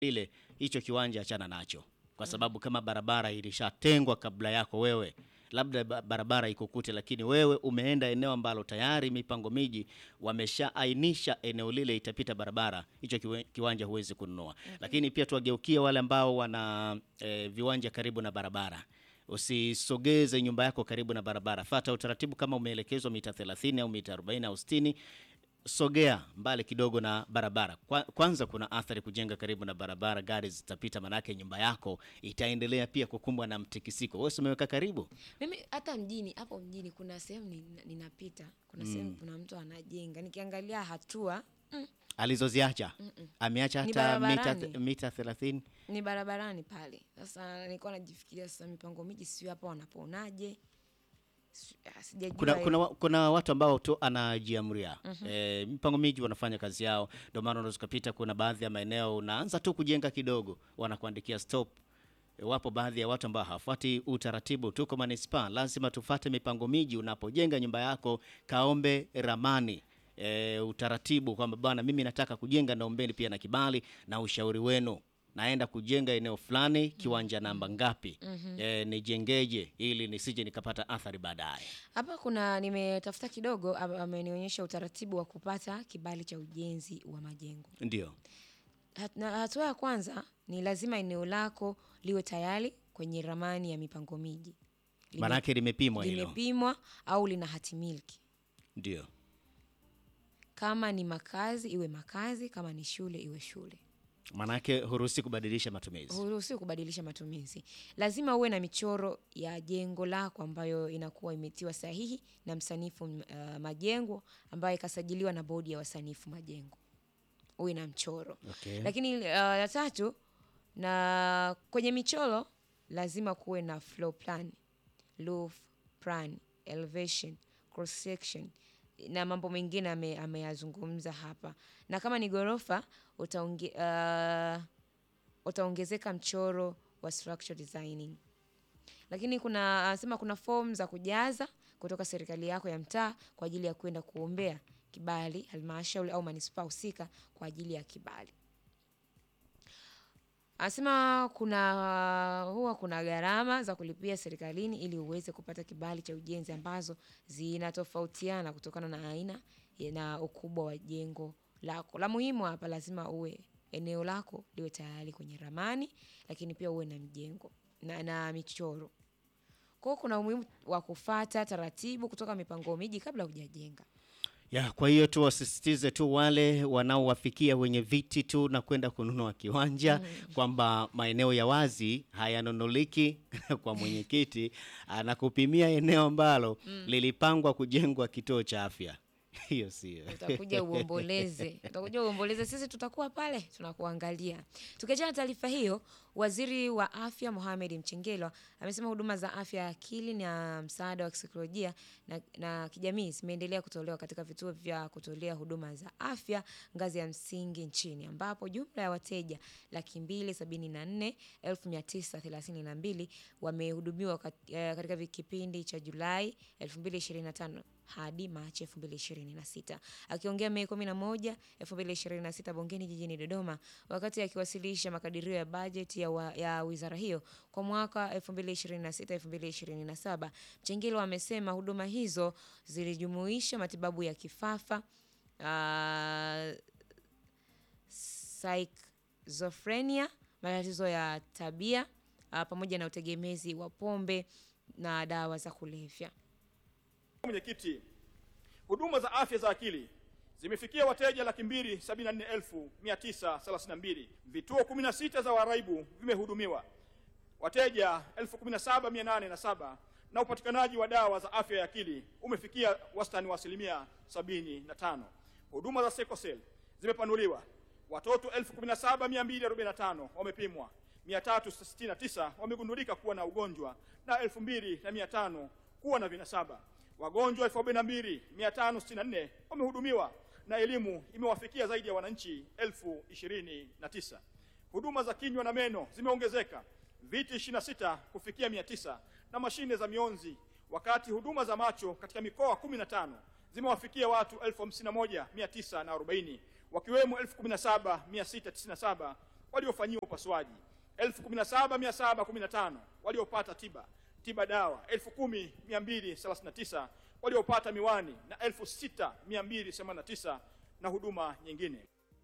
lile, hicho kiwanja achana nacho, kwa sababu kama barabara ilishatengwa kabla yako wewe, labda ba- barabara ikukute, lakini wewe umeenda eneo ambalo tayari mipango miji wameshaainisha eneo lile itapita barabara, hicho kiwe- kiwanja huwezi kununua. Lakini pia tuwageukie wale ambao wana eh, viwanja karibu na barabara Usisogeze nyumba yako karibu na barabara. Fata utaratibu kama umeelekezwa mita 30 au mita 40 au 60, sogea mbali kidogo na barabara. Kwa, kwanza kuna athari kujenga karibu na barabara, gari zitapita, manake nyumba yako itaendelea pia kukumbwa na mtikisiko. Wewe si umeweka karibu Mimi hata mjini hapo mjini kuna sehemu nina- ninapita, kuna sehemu kuna mtu anajenga, nikiangalia hatua mm, alizoziacha, ameacha Ni hata mita, barabarani. mita 30 ni barabarani pale. Sasa nilikuwa najifikiria sasa, mipango miji sio hapa wanaponaje? Si- ah, Sijajua kuna, hilo. kuna, wa- kuna watu ambao tu anajiamria e, mipango miji wanafanya kazi yao, ndio maana unaweza ukapita, kuna baadhi ya maeneo unaanza tu kujenga kidogo, wanakuandikia stop. E, wapo baadhi ya watu ambao hawafuati utaratibu. Tuko manispaa, lazima tufate mipango miji. Unapojenga nyumba yako, kaombe ramani e, utaratibu kwamba bwana, mimi nataka kujenga, naombeni pia na kibali na ushauri wenu naenda kujenga eneo fulani, kiwanja namba ngapi, e, nijengeje ili nisije nikapata athari baadaye. Hapa kuna nimetafuta kidogo, am- amenionyesha utaratibu wa kupata kibali cha ujenzi wa majengo. Ndio. Hat- na hatua ya kwanza ni lazima eneo lako liwe tayari kwenye ramani ya mipango miji, Lime- Maanake limepimwa hilo. limepimwa au lina hati miliki. Ndio. Kama ni makazi iwe makazi, kama ni shule iwe shule. Maanake huruhusi kubadilisha matumizi. Huruhusiwi kubadilisha matumizi. Lazima uwe na michoro ya jengo lako ambayo inakuwa imetiwa sahihi na msanifu uh, majengo ambayo ikasajiliwa na bodi ya wasanifu majengo, uwe na mchoro Okay. lakini uh, ya tatu na kwenye michoro lazima kuwe na floor plan, roof plan, elevation, cross section na mambo mengine ame- ameyazungumza hapa, na kama ni ghorofa utaonge, uh, utaongezeka mchoro wa structural designing. Lakini kuna anasema kuna fomu za kujaza kutoka serikali yako ya mtaa kwa ajili ya kwenda kuombea kibali halmashauri au manispaa husika kwa ajili ya kibali. Anasema kuna huwa kuna gharama za kulipia serikalini ili uweze kupata kibali cha ujenzi ambazo zinatofautiana kutokana na aina ya- na ukubwa wa jengo lako. La muhimu hapa lazima uwe eneo lako liwe tayari kwenye ramani, lakini pia uwe na mjengo na, na michoro. Kwa hiyo kuna umuhimu wa kufata taratibu kutoka mipango miji kabla hujajenga. Ya, kwa hiyo tu wasisitize tu wale wanaowafikia wenye viti tu na kwenda kununua kiwanja kwamba maeneo ya wazi hayanunuliki kwa mwenyekiti anakupimia eneo ambalo lilipangwa kujengwa kituo cha afya. Hiyo sio. utakuja uomboleze, utakuja uomboleze, sisi tutakuwa pale tunakuangalia. Tukiachana na taarifa hiyo, waziri wa afya Mohamed Mchengerwa amesema huduma za afya ya akili na msaada wa kisaikolojia na, na kijamii zimeendelea kutolewa katika vituo vya kutolea huduma za afya ngazi ya msingi nchini ambapo jumla ya wateja laki mbili sabini na nne elfu mia tisa thelathini na mbili wamehudumiwa kat- eh, katika vi- kipindi cha Julai 2025 hadi Machi 2026. Akiongea Mei 11, 2026 bungeni jijini Dodoma wakati akiwasilisha makadirio ya bajeti ya, wa, ya wizara hiyo kwa mwaka 2026-2027, Mchengerwa amesema huduma hizo zilijumuisha matibabu ya kifafa uh, schizophrenia, matatizo ya tabia uh, pamoja na utegemezi wa pombe na dawa za kulevya. Mwenyekiti, huduma za afya za akili zimefikia wateja laki mbili sabini na nne elfu mia tisa thelathini na mbili. Vituo kumi na sita za waraibu vimehudumiwa wateja elfu kumi na saba mia nane na saba na upatikanaji wa dawa za afya ya akili umefikia wastani wa asilimia sabini na tano. Huduma za sekosel zimepanuliwa watoto elfu kumi na saba mia mbili arobaini na tano wamepimwa, mia tatu sitini na tisa wamegundulika kuwa na ugonjwa na elfu mbili na mia tano kuwa na vinasaba. Wagonjwa elfu arobaini na mbili mia tano sitini na nne wamehudumiwa na elimu imewafikia zaidi ya wananchi elfu ishirini na tisa. Huduma za kinywa na meno zimeongezeka viti 26 kufikia 900 na mashine za mionzi, wakati huduma za macho katika mikoa 15 zimewafikia watu 51940 wakiwemo 17697 waliofanyiwa upasuaji, 17715 waliopata tiba tiba dawa, 10239 waliopata miwani na 6289 na huduma nyingine.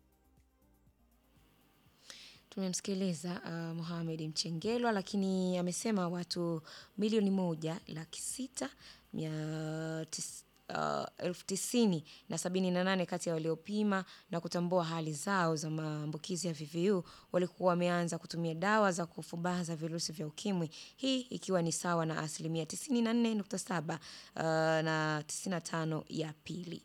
Tumemsikiliza uh, Mohamed Mchengelwa, lakini amesema watu milioni moja laki sita mia tis, uh, elfu tisini na sabini na nane kati ya waliopima na kutambua hali zao za maambukizi ya VVU walikuwa wameanza kutumia dawa za kufubaza virusi vya ukimwi, hii ikiwa ni sawa na asilimia 94.7 uh, na 95 ya pili.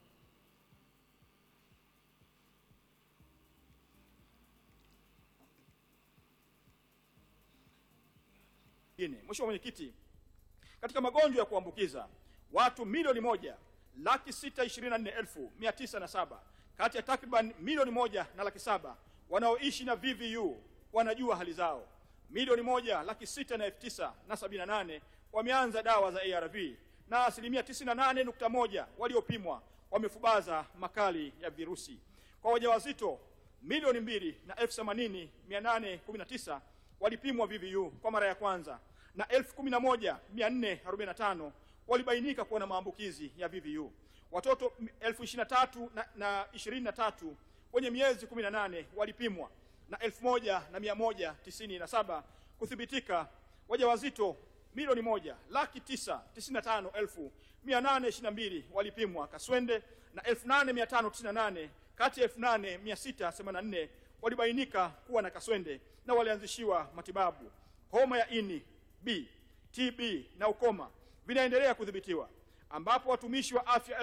nyingine. Mheshimiwa Mwenyekiti, katika magonjwa ya kuambukiza watu milioni moja laki sita ishirini na nne elfu mia tisa na saba kati ya takriban milioni moja na laki saba wanaoishi na VVU wanajua hali zao. Milioni moja laki sita na elfu tisa na sabini na nane wameanza dawa za ARV na asilimia 98.1 waliopimwa wamefubaza makali ya virusi. Kwa wajawazito milioni mbili na elfu themanini mia nane kumi na tisa walipimwa VVU kwa mara ya kwanza na elfu kumi na moja mia nne arobaini na tano walibainika kuwa na maambukizi ya VVU. Watoto elfu ishirini na tatu na, na ishirini na tatu wenye miezi kumi na nane walipimwa na elfu moja na mia moja tisini na saba kuthibitika. Wajawazito milioni moja laki tisa tisini na tano elfu mia nane ishirini na mbili walipimwa Kaswende na elfu nane mia tano tisini na nane kati ya elfu nane mia sita themanini na nne walibainika kuwa na kaswende na walianzishiwa matibabu. Homa ya ini B, TB na ukoma vinaendelea kudhibitiwa, ambapo watumishi wa afya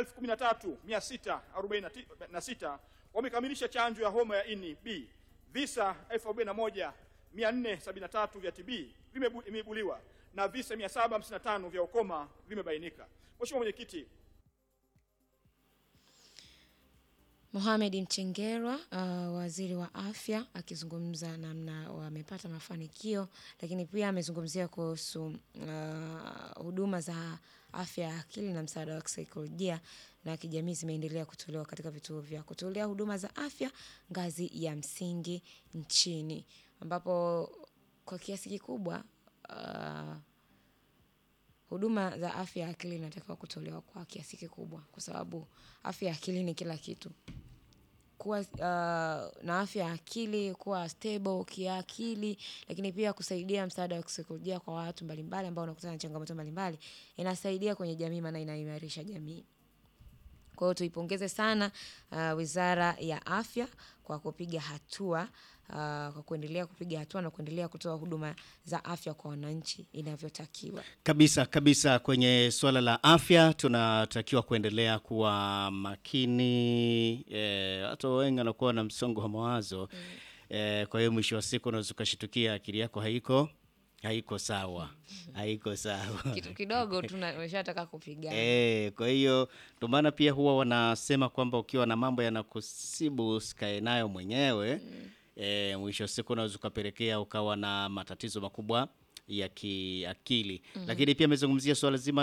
13646 wamekamilisha chanjo ya homa ya ini B. Visa 41473 vya TB vimeibuliwa na visa 755 vya ukoma vimebainika. Mheshimiwa Mwenyekiti, Mohamed Mchengerwa uh, waziri wa afya akizungumza namna wamepata mafanikio, lakini pia amezungumzia kuhusu uh, huduma za afya ya akili na msaada wa kisaikolojia na kijamii zimeendelea kutolewa katika vituo vya kutolea huduma za afya ngazi ya msingi nchini, ambapo kwa kiasi kikubwa uh, huduma za afya ya akili inatakiwa kutolewa kwa kiasi kikubwa, kwa sababu afya ya akili ni kila kitu. Kuwa uh, na afya ya akili, kuwa stable kiakili, lakini pia kusaidia msaada wa kisaikolojia kwa watu mbalimbali ambao wanakutana na changamoto mbalimbali, inasaidia kwenye jamii, maana inaimarisha jamii. Kwa hiyo tuipongeze sana uh, Wizara ya Afya kwa kupiga hatua uh, kwa kuendelea kupiga hatua na kuendelea kutoa huduma za afya kwa wananchi inavyotakiwa. Kabisa kabisa, kwenye suala la afya tunatakiwa kuendelea kuwa makini. E, watu wengi wanakuwa na msongo wa mawazo e, kwa hiyo mwisho wa siku unaweza ukashitukia akili yako haiko haiko sawa, haiko sawa Kitu kidogo tunashataka kupigana. E, kwa hiyo ndio maana pia huwa wanasema kwamba ukiwa na mambo yanakusibu usikae nayo mwenyewe e, mwisho wa siku unaweza ukapelekea ukawa na matatizo makubwa ya kiakili. Lakini pia amezungumzia suala zima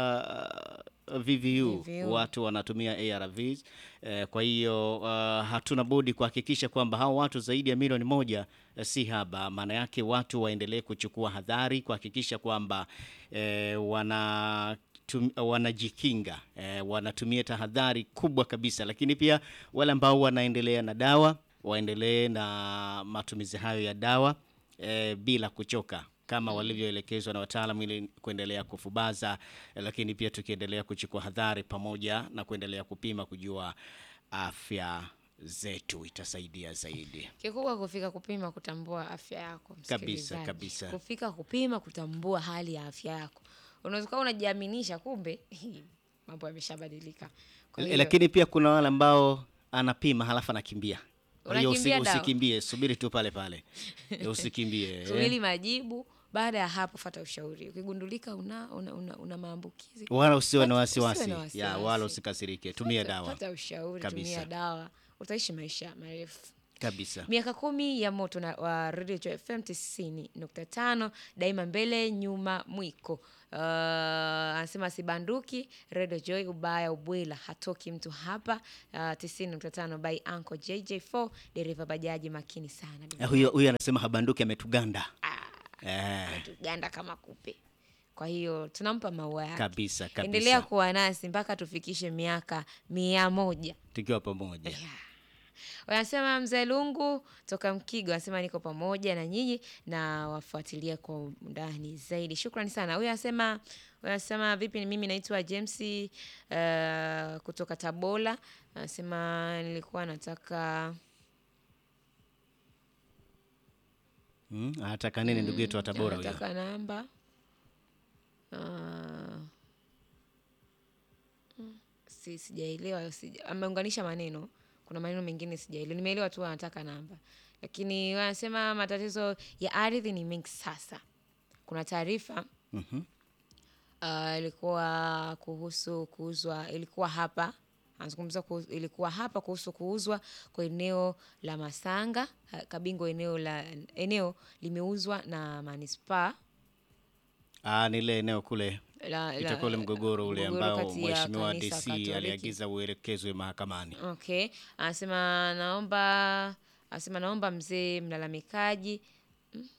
la uh, VVU, VVU. watu wanatumia ARVs e, kwa hiyo uh, hatuna budi kuhakikisha kwamba hao watu zaidi ya milioni moja eh, si haba. Maana yake watu waendelee kuchukua hadhari kuhakikisha kwamba eh, wana tum, wanajikinga eh, wanatumia tahadhari kubwa kabisa, lakini pia wale ambao wanaendelea na dawa waendelee na matumizi hayo ya dawa eh, bila kuchoka kama walivyoelekezwa na wataalamu ili kuendelea kufubaza eh, lakini pia tukiendelea kuchukua hadhari pamoja na kuendelea kupima kujua afya zetu itasaidia zaidi. Kikubwa kufika kupima kutambua afya yako msikilizaji. kabisa. Kufika kupima kutambua hali ya afya yako. Unaweza kuwa unajiaminisha kumbe mambo yameshabadilika. Kwa hiyo, Lakini pia kuna wale ambao anapima halafu anakimbia. Kwa hiyo usi, Unakimbia dawa. usikimbie, subiri tu pale pale, Eh, usikimbie. eh. subiri majibu, baada ya hapo fata ushauri. Ukigundulika una, una, una, una maambukizi Wala usiwe na Pata- wasiwasi, usiwe na ya wasiwasi. wala usikasirike, tumia Pata- dawa. Pata ushauri, Kabisa. tumia dawa, utaishi maisha marefu. kabisa. miaka kumi ya moto na wa Radio Joy FM 90.5 daima mbele nyuma mwiko. Uh, anasema sibanduki Radio Joy ubaya ubwela hatoki mtu hapa. Uh, 90.5 by Uncle JJ4 dereva bajaji makini sana. Eh, Huyo huyo anasema habanduki ametuganda. Eh, Tuganda kama kupe. Kwa hiyo tunampa maua yake. kabisa kabisa. Endelea kuwa nasi mpaka tufikishe miaka mia moja. Tukiwa pamoja. Wanasema mzee Lungu toka Mkigo anasema niko pamoja na nyinyi na wafuatilia kwa undani zaidi. Shukrani sana. Huyu anasema wanasema vipi, mimi naitwa James uh, kutoka Tabora. Anasema nilikuwa nataka Mm, anataka nini ndugu yetu wa Tabora huyo? nataka namba uh, si sijaelewa, sija, ameunganisha maneno. Kuna maneno mengine sijaelewa, nimeelewa tu anataka namba, lakini wanasema matatizo ya ardhi ni mengi sasa. Kuna taarifa Mhm. uh, ilikuwa kuhusu kuuzwa, ilikuwa hapa anazungumza kuhusu, ilikuwa hapa kuhusu kuuzwa kwa eneo la Masanga uh, Kabingo, eneo la eneo limeuzwa na manispaa Ah, ni ile eneo kule la, la- itakuwa ule mgogoro ule mgogoro ambao kati ya mheshimiwa kanisa DC Katoliki. aliagiza uelekezwe mahakamani. Okay, anasema naomba, anasema naomba mzee mlalamikaji Mm.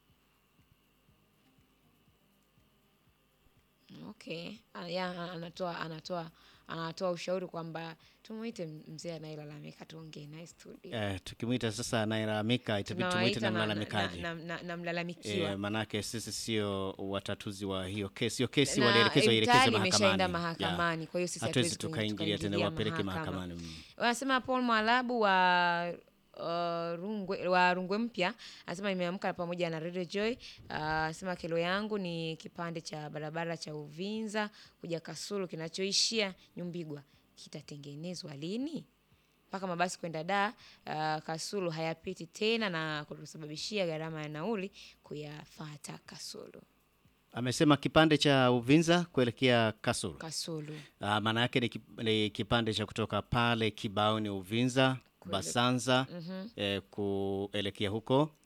Okay, Ah, ya, anatoa anatoa anatoa ushauri kwamba tumuite mzee anayelalamika tuongee naye studio. Eh, tukimwita sasa anayelalamika itabidi tumwite Tunawaita na na, mlalamikaji. na, na, na mlalamikiwa. Eh, manake sisi sio watatuzi wa hiyo kesi. Hiyo kesi Na, walielekezwa eh, ielekezwe tayari imeshaenda mahakamani. mahakamani, kwa hiyo sisi hatuwezi hatuwezi tukaingilia tena tukaingilia wapeleke mahakama. mahakamani. Mm. wanasema Paul Mwalabu wa uh, Rungwe, wa Rungwe Mpya anasema nimeamka pamoja na Radio Joy. Uh, Anasema kero yangu ni kipande cha barabara cha Uvinza kuja Kasulu kinachoishia Nyumbigwa kitatengenezwa lini? Mpaka mabasi kwenda da uh, Kasulu hayapiti tena na kutusababishia gharama ya nauli kuyafata Kasulu. Amesema kipande cha Uvinza kuelekea Kasulu. Kasulu. Ah, maana yake ni, kip- ni kipande cha kutoka pale Kibaoni Uvinza Basanza eh, kuelekea huko